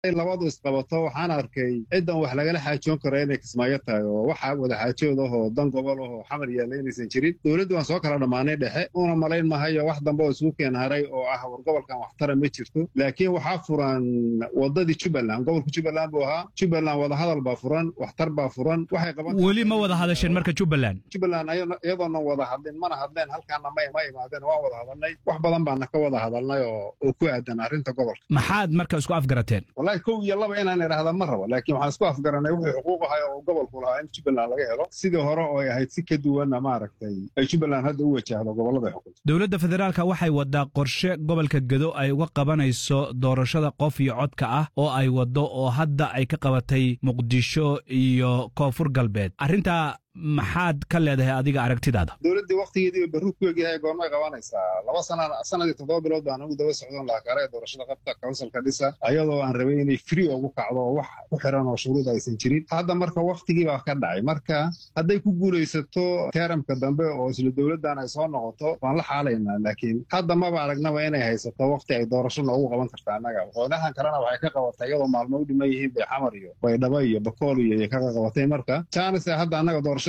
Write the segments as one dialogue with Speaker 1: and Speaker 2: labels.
Speaker 1: labadu isqabato waxaan arkay ciddan wax lagala xaajoon karo inay kismaayo tahay oo waxa wada xaajood ahoo dan gobol ahoo xamar yaalla inaysan jirin dowladdu waan soo kala dhammaanay dhexe una malayn mahayo wax dambe oo isugu keen haray oo ah war gobolkan waxtara ma jirto laakiin waxaa furan wadadii jubbaland gobolka jubbaland buu ahaa jubbaland wadahadal baa furan waxtar baa furan waxay qaban
Speaker 2: weli ma wada hadasheen marka jubbaland
Speaker 1: jubbaland iyadoonan wada hadlin mana hadleen halkaana ma ma imaadeen waan wada hadalnay wax badan baana ka wada hadalnay oo oo ku aadan arrinta gobolka
Speaker 2: maxaad marka isku afgarateen
Speaker 1: wallahi kow iyo laba inaan idhaahda ma rabo laakiin waxaan isku afgaranay wuxuu xuquuq ahay oo gobolku lahaa in jubbaland laga helo sidii hore oo ay ahayd si ka duwanna maaragtay ay jubbaland hadda u wajahdo gobollada xukunta
Speaker 2: dowladda federaalka waxay wadaa qorshe gobolka gedo ay uga qabanayso doorashada qof iyo codka ah oo ay waddo oo hadda ay ka qabatay muqdisho iyo koonfur galbeed arrintaa maxaad ka leedahay adiga aragtidaada
Speaker 1: dowladdii waktigeedii barru ku egyahay goormay qabanaysaa laba sana sanadii toddoba bilood baan ugu daba socdon lahaa kale doorashada qabta counsilka dhisa ayadoo aan rabay inay free ugu kacdo oo wax ku xiran oo shuruud aysan jirin hadda marka waktigii baa ka dhacay marka hadday ku guulaysato teramka dambe oo isla dowladdan ay soo noqoto waan la xaalaynaa laakiin hadda maba aragnaba inay haysato wakti ay doorasho noogu qaban karta annaga maqoonahan kalena waxay ka qabatay iyadoo maalmo u dhiman yihiin bay xamar iyo baydhabo iyo bakool iyo ay kaga qabatay marka jaanise hadda annaga doorasho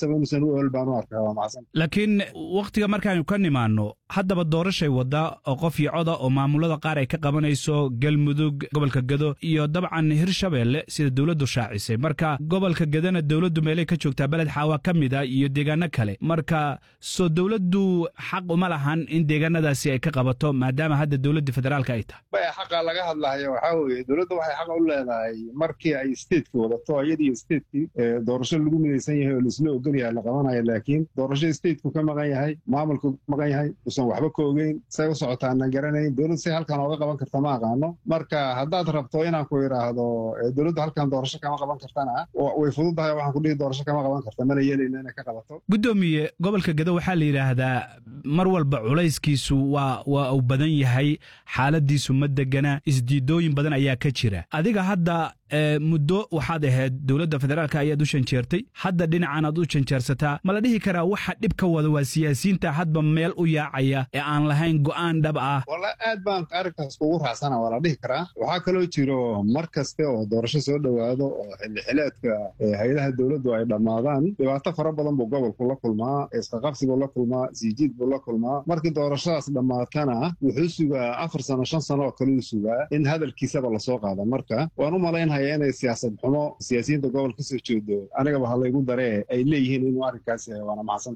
Speaker 2: laakiin wakhtiga markaanu ka nimaanno haddaba doorashay waddaa oo qof iyo coda oo maamulada qaar ay ka qabanayso galmudug gobolka gedo iyo dabcan hirshabeelle sida dowladdu shaacisay marka gobolka gedona dowladdu meelay ka joogtaa beled xaawa ka mid a iyo deegaano kale marka soo dowladdu xaq uma lahan in deegaanadaasi ay ka qabato maadaama hadda dowladdii federaalka ay tahay
Speaker 1: baya xaqa laga hadlayo waxaa weeye dowladda waxay xaqa u leedahay markii ay stateki wadato iyadiyo stateki doorasho lagu midaysan yahay oo laisla ogolyahay la qabanaya laakiin doorashada stateku ka maqan yahay maamulku maqan yahay usan waxba ka ogeyn say u socotaana garanayn dowladda say halkan ooga qaban karta ma aqaano marka haddaad rabto inaan ku idhaahdo dowladdu halkan doorasho kama qaban kartana way fududahay waxaan ku dhihi doorasho kama qaban karta mana yeelayna inay ka qabato
Speaker 2: guddoomiye gobolka gedo waxaa la yidhaahdaa mar walba culayskiisu waa waa uu badan yahay xaaladiisu ma degana isdiidooyin badan ayaa ka jira adiga hadda muddo waxaad ahayd dowladda federaalka ayaad u shanjeertay hadda dhinacan aad u janjeersataa ma la dhihi karaa waxa dhib ka wada waa siyaasiyiinta hadba meel u yaacaya ee aan lahayn go'aan dhab ah
Speaker 1: walla aad baan arrinkaas kugu raacsana waa la dhihi karaa waxaa kaloo jiro mar kaste oo doorasho soo dhowaado oo xillixileedka hay-adaha dowladdu ay dhammaadaan dhibaato fara badan buu gobolku la kulmaa isqaqabsi buu la kulmaa siijiid buu la kulmaa markii doorashadaas dhammaatana wuxuu sugaa afar sano shan sano oo kale uu sugaa in hadalkiisaba lasoo qaada marka waan u malaynaya inay siyaasad xumo siyaasiyiinta gobol ka soo jeedo anigaba halaygu daree ay leeyihiin inuu arrinkaas yahay waana macsan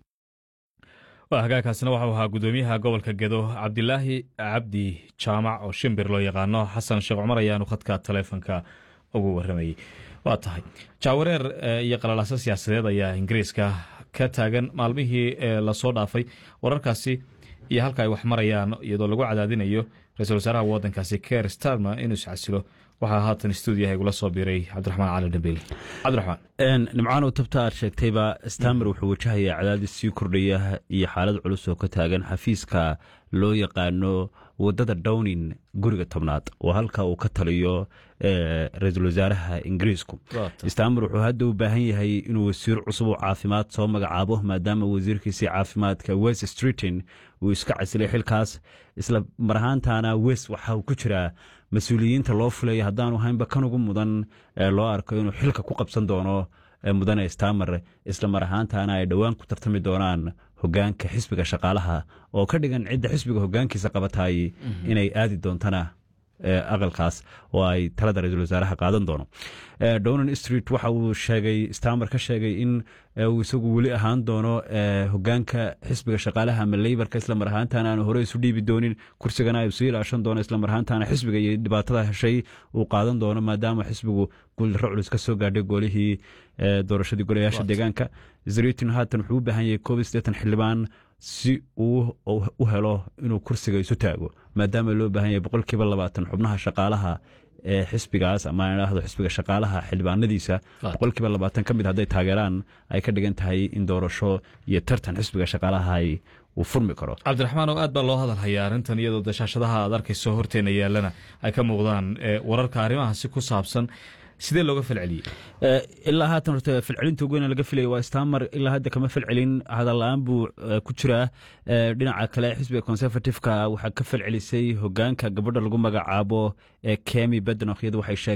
Speaker 3: waa hagaagkaasina waxau ahaa guddoomiyaha gobolka gedo cabdilaahi cabdi jaamac oo shimbir loo yaqaano xasan sheekh cumar ayaanu khadka taleefonka ugu warramayey waa tahay jaawareer iyo qalalaaso siyaasadeed ayaa ingiriiska ka taagan maalmihii lasoo dhaafay wararkaasi iyo halka ay wax marayaan iyadoo lagu cadaadinayo ra-iisul wasaaraha waddankaasi ker starmer inuu iscasilo waxaa haatan stuudiyaha igula soo biiray cabdiraxmaan cali dhambeli cabdiraxmaan
Speaker 4: nimcaanow tabta aad sheegtayba stamer wuxuu wajahayaa cadaadis sii kordhaya iyo xaalad culus oo ka taagan xafiiska loo yaqaano wadada downing guriga tobnaad oo halka uu ka taliyo ra-iisul wasaaraha ingiriisku stamer wuxuu hadda u baahan yahay inuu wasiir cusub oo caafimaad soo magacaabo maadaama wasiirkiisii caafimaadka west streeton uu iska casilay xilkaas isla mar ahaantaana west waxa uu ku jiraa mas-uuliyiinta loo fulaya haddaanu haynba kan ugu mudan loo arko inuu xilka ku qabsan doono mudane stamer isla mar ahaantaana ay dhowaan ku tartami doonaan hogaanka xisbiga shaqaalaha oo ka dhigan cidda xisbiga hogaankiisa qabatay inay aadi doontana aqalkaas oo ay talada ra-iisul wasaaraha qaadan doono donan street waxa uu sheegay stamer ka sheegay in uu isagu weli ahaan doono hogaanka xisbiga shaqaalaha ama leybarka isla mar ahaantaana aanu hore isu dhiibi doonin kursigana ay sii ilaashan doono isla mar ahaantaana xisbiga iyo dhibaatada heshay uu qaadan doono maadaama xisbigu guuldarro culus ka soo gaadhay goolihii doorashadii golayaasha deegaanka zritin haatan wuxuu u baahan yahay koob iyo siddeetan xildhibaan si uu u helo inuu kursiga isu taago maadaama loo baahan yahay boqolkiiba labaatan xubnaha shaqaalaha ee xisbigaas ama idhaahdo xisbiga shaqaalaha xildhibaanadiisa boqolkiiba labaatan ka mid hadday taageeraan ay ka dhigan tahay in doorasho iyo tartan xisbiga shaqaalaha uu furmi karo
Speaker 3: cabdiraxmaan oo aad baa loo hadal hayaa arrintan iyadoo dashaashadaha aad arkayso horteena yaalana ay ka muuqdaan wararka arrimahaasi ku saabsan sidee looga falceliyey
Speaker 4: ilaa haatan horta falcelinta ugu weyn laga filaya waa stamer ilaa hadda kama falcelin hadalla-aan buu ku jiraa dhinaca kale xisbiga conservativeka waxaa ka falcelisay hogaanka gabadha lagu magacaabo kemi bednoch iyadu waxay sheegeen